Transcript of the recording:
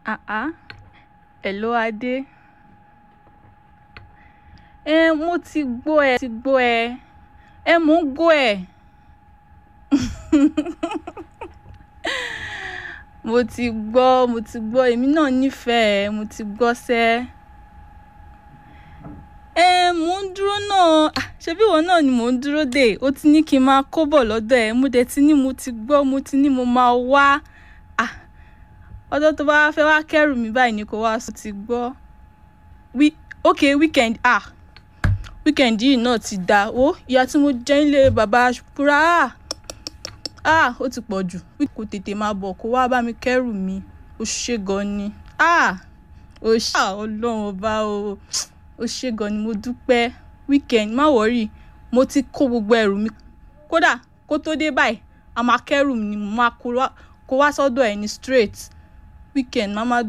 Ah ah. Hello Adé. Ẹ mo ti gbọ́ ẹ ti gbọ́ ẹ. Ẹ mò ń gbọ́ ẹ. Mo ti gbọ́, mo ti gbọ́. Èmi náà nífẹ̀ẹ́ ẹ. Mo ti gbọ́ sẹ́. Ẹ mò ń dúró náà. Ah, ṣebí ìwọ náà ni mò ń dúró dè. Ó ti ní kí n máa kó bọ̀ lọ́dọ̀ ẹ. Mo dẹ̀ ti ní mo ti gbọ́, mo ti ní mo máa wá. Ah, ọjọ́ tó bá fẹ́ wá kẹ́rù mi báyìí ni kó wá sọ ti gbọ́. Wí, okay weekend. Ah, weekend yìí náà ti da. Wo ìyà tí mo jẹ nílé bàbá Ṣùkúrà. Ah, ah, ó ti pọ̀ jù. Kò tètè máa bọ̀ kó wá bá mi kẹ́rù mi. Ó ṣe gan ni. Ah, ó ṣe ah, Ọlọ́run ọba o. Ó ṣe gan ni mo dúpẹ́. Weekend má worry. Mo ti kó gbogbo ẹrù mi. Kódà kó tó dé báyìí, a máa kẹ́rù mi ni mo máa kó wá, kó wá sọ́dọ̀ ẹ ní straight. Weekend má má.